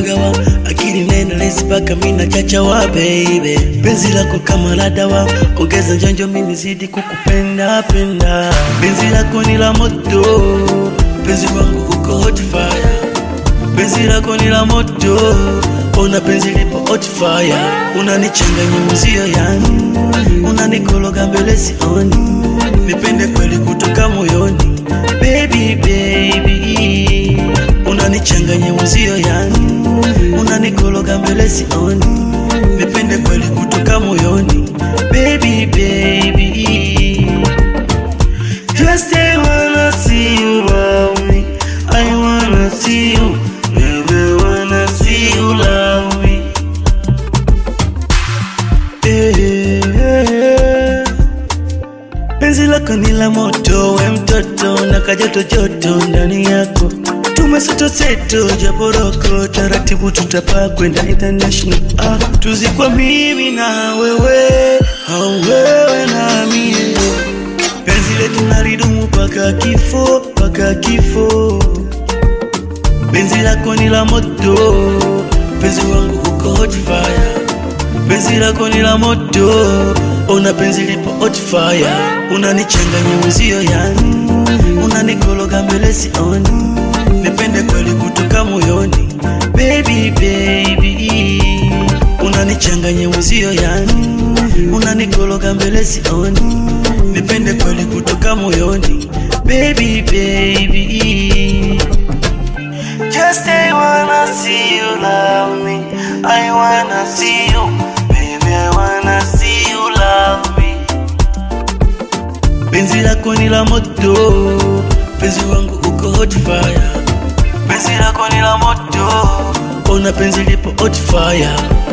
pagawa akili nena lesi paka mina chachawa baby penzi lako kama la dawa ongeza njonjo mimi zidi kukupenda penda penzi lako ni la moto penzi wangu uko hot fire penzi lako ni la moto ona penzi lipo hot fire unanichanganya muzio yani unanikologa mbele sioni nipende kweli kutoka moyoni baby baby unanichanganya muzio yani unanikologa mbele sioni nipende kweli kutoka moyoni baby baby just I wanna see you love me I wanna see you baby wanna see you love me Eh, eh, eh. Penzi lako ni la moto, we mtoto na kajoto joto ndani yako, tumeseto seto japoroko, taratibu tutapaa kwenda international. Ah, tuzikwa mimi na wewe, au wewe na mie, penzi letu nalidumu paka kifo, paka kifo. Penzi lako ni la moto, penzi wangu uko hot fire penzi lako ni la moto, ona penzi lipo hot fire, unanichanganya muzio yani, unanikologa mbele sioni, nipende kweli kutoka moyoni, baby baby, unanichanganya muzio yani, unanikologa mbele sioni, nipende kweli kutoka moyoni, baby baby. Just I wanna see you love me. I wanna see you, baby. I wanna see you love me. Penzi lako ni la moto, penzi wangu uko hot fire. Penzi lako ni la moto, ona penzi lipo hot fire.